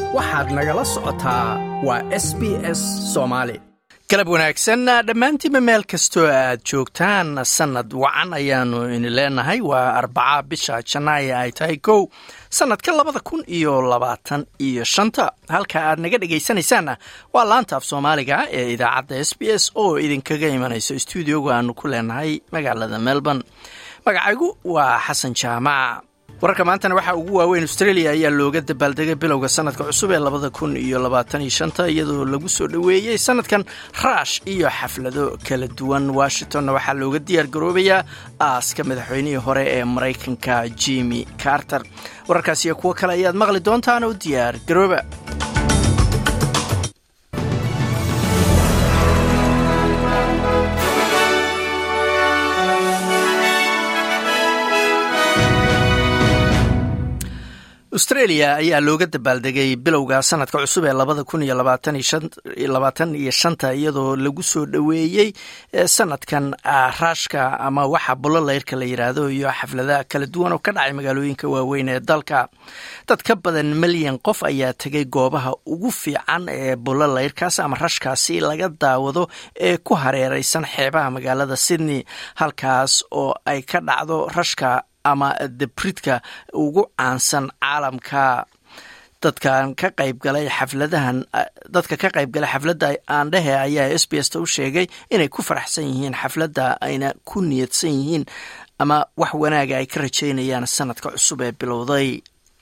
waxaad nagala socotaa waa s b s soomaali galab wanaagsan dhammaantiinba meel kastoo aad joogtaan sannad wacan ayaannu ini leenahay waa arbaca bisha janaayo ay tahay kow sannadka labada kun iyo labaatan iyo shanta halka aad naga dhegaysanaysaanna waa laanta af soomaaliga ee idaacadda s b s oo idinkaga imanayso stuudioga aanu ku leenahay magaalada melbourne magacaygu waa xasan jaamac wararka maantana waxaa ugu waaweyn australia ayaa looga dabaaldegay bilowga sanadka cusub ee labada kun iyo labaatan iyo shanta iyadoo lagu soo dhoweeyey sanadkan raash iyo xaflado kala duwan washingtonna waxaa looga diyaar garoobayaa aaska madaxweynihii hore ee maraykanka jimi carter wararkaas iyo kuwo kale ayaad maqli doontaan oo diyaar garooba australia ayaa looga dabaaldegay bilowga sanadka cusub ee labada kun iyo labaatan iyo shanta iyadoo lagu soo dhoweeyey sanadkan raashka ama waxa bullolayrka la yidhaahdo iyo xafladaha kala duwan oo ka dhacay magaalooyinka waaweyn ee dalka dad ka badan milyan qof ayaa tegay goobaha ugu fiican ee bullolayrkaas ama rashkaasi laga daawado ee ku hareereysan xeebaha magaalada sydney halkaas oo ay ka dhacdo rashka ama debridka ugu caansan caalamka dadkan ka qaybgalay xafladahan dadka ka qaybgalay xafladda aandhehe ayaa s b s ta u sheegay inay ku faraxsan yihiin xafladda ayna ku niyadsan yihiin ama wax wanaaga ay ka rajaynayaan sanadka cusub ee bilowday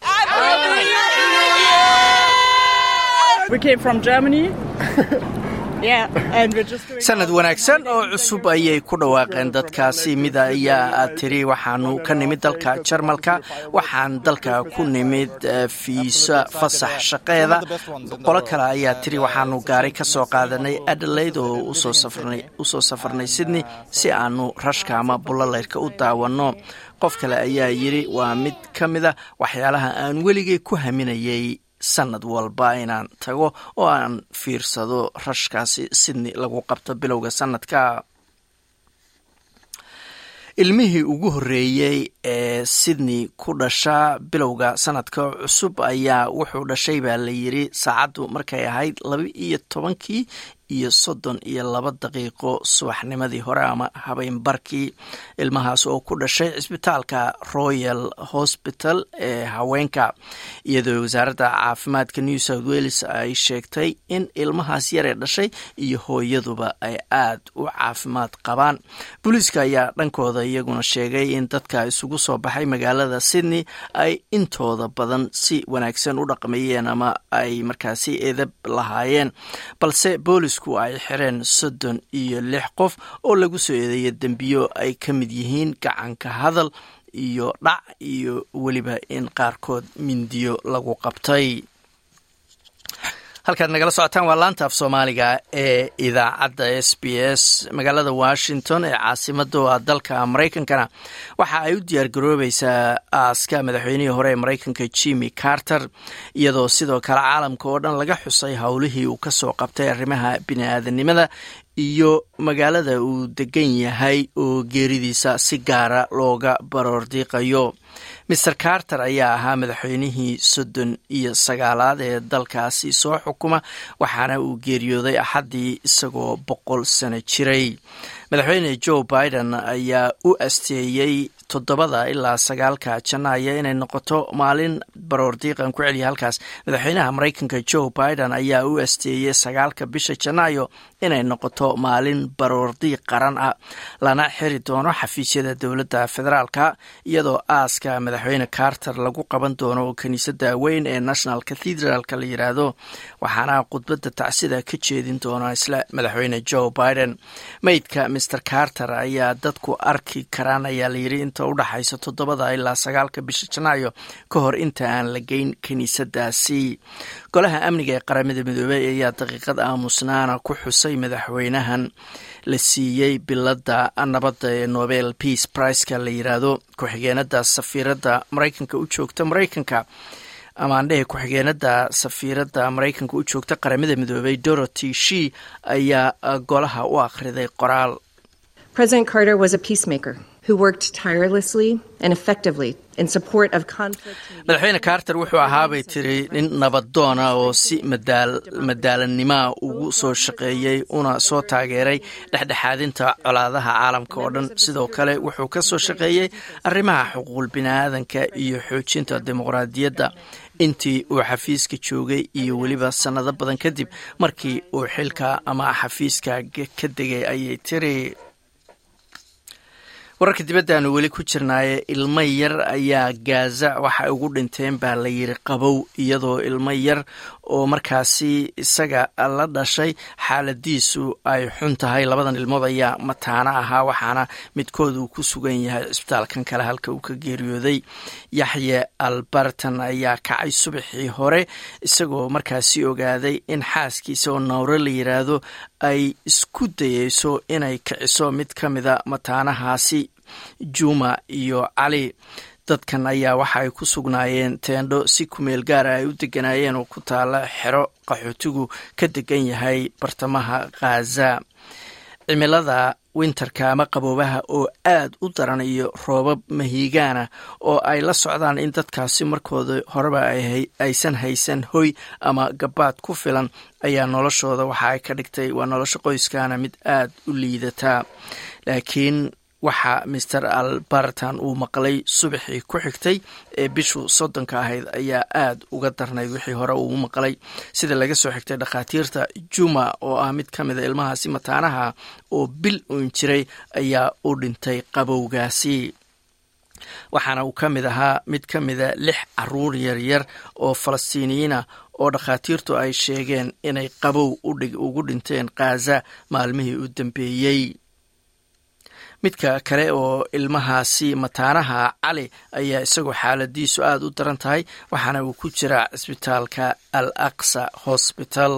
sanad wanaagsan oo cusub ayay ku dhawaaqeen dadkaasi mid ayaa tiri waxaanu ka nimid dalka jarmalka waxaan dalka ku nimid fiisa fasax shaqeeda qolo kale ayaa tiri waxaanu gaari ka soo qaadanay adelaide oo usoo safarnay sydney si aanu rashka ama bullolayrka u daawanno qof kale ayaa yiri waa mid ka mida waxyaalaha aan weligay ku haminayay sanad walba inaan tago oo aan fiirsado rashkaasi sydney lagu qabto bilowga sanadka ilmihii ugu horreeyey ee sydney ku dhasha bilowga sanadka cusub ayaa wuxuu dhashay baa la yiri saacaddu markay ahayd laba iyo tobankii iyo soddon iyo laba daqiiqo subaxnimadii hore ama habeenbarkii ilmahaas oo ku dhashay cisbitaalka royal hospital ee haweenka iyadoo wasaaradda caafimaadka new south wales ay sheegtay in ilmahaas yaree dhashay iyo hooyaduba ay aad u caafimaad qabaan booliiska ayaa dhankooda iyaguna sheegay in dadka isugu soo baxay magaalada sydney ay intooda badan si wanaagsan u dhaqmayeen ama ay markaasi edab lahaayeen balse boolis ay xireen soddon iyo lix qof oo lagu soo eedeeya dembiyo ay ka mid yihiin gacanka hadal iyo dhac iyo weliba in qaarkood mindiyo lagu qabtay halkaad nagala socotaan waa laanta af soomaaliga ee idaacadda s b s magaalada washington ee caasimada dalka maraykankana waxa ay u diyaar garoobaysaa aaska madaxweynihii hore ee maraykanka jimi carter iyadoo sidoo kale caalamka oo dhan laga xusay howlihii uu kasoo qabtay arrimaha bini-aadanimada iyo magaalada uu degan yahay oo geeridiisa si gaara looga baroordiiqayo maer carter ayaa ahaa madaxweynihii soddon iyo sagaalaad ee dalkaasi soo xukuma waxaana uu geeriyooday axaddii isagoo boqol sano jiray madaxweyne joe biden ayaa u asteeyey toddobada ilaa sagaalka janaayo inay noqoto maalin baroordiiqan ku celiya halkaas madaxweynaha maraykanka joe biden ayaa u asteeyey sagaalka bisha janaayo inay noqoto maalin baroordiiq qaran ah lana xiri doono xafiisyada dowladda federaalka iyadoo aaska madaxweyne carter lagu qaban doono kiniisadda weyn ee national cathedralka la yiraahdo waxaana khudbadda tacsida ka jeedin doona isla madaxweyne joe biden meydka maer carter ayaa dadku arki karaan ayaa layiri inta udhaxaysa toddobada ilaa sagaalka bisha janaayo ka hor inta aan la geyn kiniisadaasi golaha amniga ee qaramada midoobey ayaa daqiiqad aamusnaana ku xusay madaxweynahan la siiyey biladda nabadda ee nobel peace priceka la yiraahdo ku-xigeenada safiiradda maraykanka u joogta maraykanka amaandhehe ku-xigeenada safiiradda maraykanka u joogta qaramada midoobey dorothy she ayaa golaha u akhriday qoraal President Carter was a peacemaker madaxweyne carter wuxuu ahaabay tiri nin nabadoona oo si madaalannimoa ugu soo shaqeeyey una soo taageeray dhexdhexaadinta colaadaha caalamka oo dhan sidoo kale wuxuu ka soo shaqeeyey arrimaha xuquuqul biniaadanka iyo xoojinta dimuqraadiyadda intii uu xafiiska joogay iyo weliba sannado badan kadib markii uu xilka ama xafiiska ka degay ayay tiri wararka dibaddaanu weli ku jirnaaye ilmo yar ayaa gaaza waxay ugu dhinteen baa la yiri qabow iyadoo ilmo yar oo markaasi isaga la dhashay xaaladiisu ay xun tahay labadan ilmood ayaa mataano ahaa waxaana midkood uu ku sugan yahay cisbitaalkan kale halka uu ka geeriyooday yaxye albartan ayaa kacay subaxii hore isagoo markaasi ogaaday in xaaskiisa oo nawre la yiraahdo ay isku dayeyso inay kiciso mid ka mida mataanahaasi juma iyo cali dadkan ayaa waxa ay ku sugnaayeen teendho si kumeel gaara ay u deganaayeen oo ku taala xero qaxootigu ka degan yahay bartamaha khaza cimilada winterka ama qaboobaha oo aad u daran iyo roobab mahiigaana oo ay la socdaan in dadkaasi markooda horeba aysan haysan hoy ama gabaad ku filan ayaa noloshooda waxa ay ka dhigtay waa nolosha qoyskana mid aad u liidataa laakiin waxa master albartan uu maqlay subaxii ku xigtay ee bishu soddonka ahayd ayaa aad uga darnayd wixii hore uu maqlay sida laga soo xigtay dhakhaatiirta juma oo ah mid ka mida ilmahaasi mataanaha oo bil uun jiray ayaa u dhintay qabowgaasi waxaana uu ka mid ahaa mid ka mida lix caruur yaryar oo falastiiniyiina oo dhakhaatiirtu ay sheegeen inay qabow ugu dhinteen khaza maalmihii u dambeeyey midka kale oo ilmahaasi mataanaha cali ayaa isagoo xaaladiisu aada u daran tahay waxaana uu ku jiraa cisbitaalka al aqsa hosbital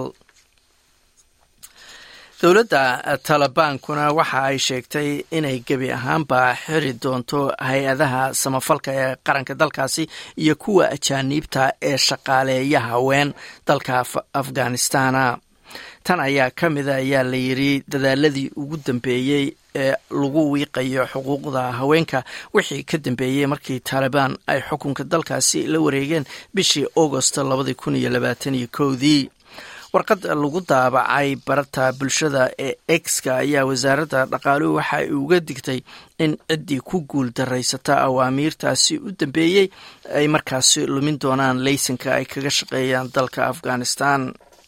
dowladda talabaankuna waxa ay sheegtay inay gebi ahaanba xiri doonto hay-adaha samafalka ee qaranka dalkaasi iyo kuwa ajaaniibta ee shaqaaleeya haween dalka afghanistana tan ayaa ka mida ayaa la yidri dadaaladii ugu dambeeyey ee lagu wiiqayo xuquuqda haweenka wixii ka dambeeyey markii taalibaan ay xukunka dalkaasi la wareegeen bishii augosto labadii kun iyo labaatan iyo kowdii warqad lagu daabacay barata bulshada ee exka ayaa wasaaradda dhaqaaluhu waxa ay uga digtay in ciddii ku guul daraysata awaamiirtaasi u dambeeyey ay markaasi lumin doonaan leysanka ay kaga shaqeeyaan dalka afghanistan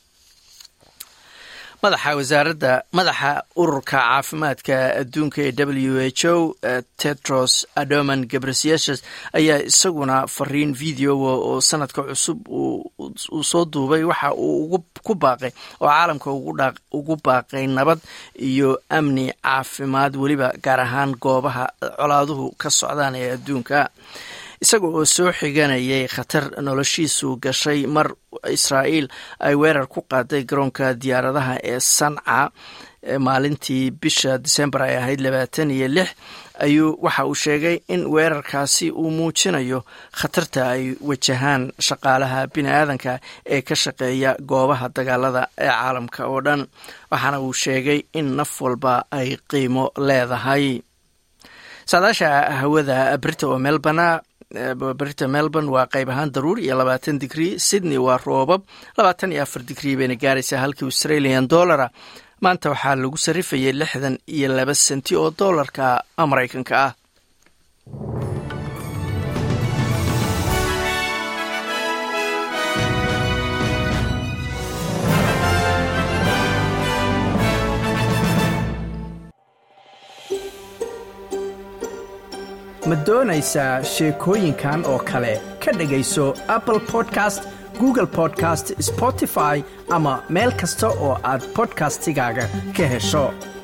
madaxa wasaaradda madaxa ururka caafimaadka adduunka ee w h o tedros adoman gabrasiases ayaa isaguna fariin videoa oo sanadka cusub uu soo duubay waxa uu ku baaqay oo caalamka ugu baaqay nabad iyo amni caafimaad weliba gaar ahaan goobaha colaaduhu ka socdaan ee adduunka isaga oo soo xiganayay khatar noloshiisu gashay mar israa'iil ay weerar ku qaaday garoonka diyaaradaha ee sanca maalintii bisha disembar ay ahayd labaatan iyo lix ayuu waxa uu sheegay in weerarkaasi uu muujinayo khatarta ay wajahaan shaqaalaha bini aadanka ee ka shaqeeya goobaha dagaalada ee caalamka oo dhan waxaana uu sheegay in naf walba ay qiimo leedahay saadaasha hawada brita oo melbana berita melbourne waa qayb ahaan daruur iyo labaatan digrii sydney waa roobab labaatan iyo afar digrii bayna gaaraysaa halkii australian dollara maanta waxaa lagu sarrifayay lixdan iyo laba senti oo doolarka maraykanka ah ma doonaysaa sheekooyinkan oo kale ka dhegayso apple podcast google podcast spotify ama meel kasta oo aad bodkastigaaga ka hesho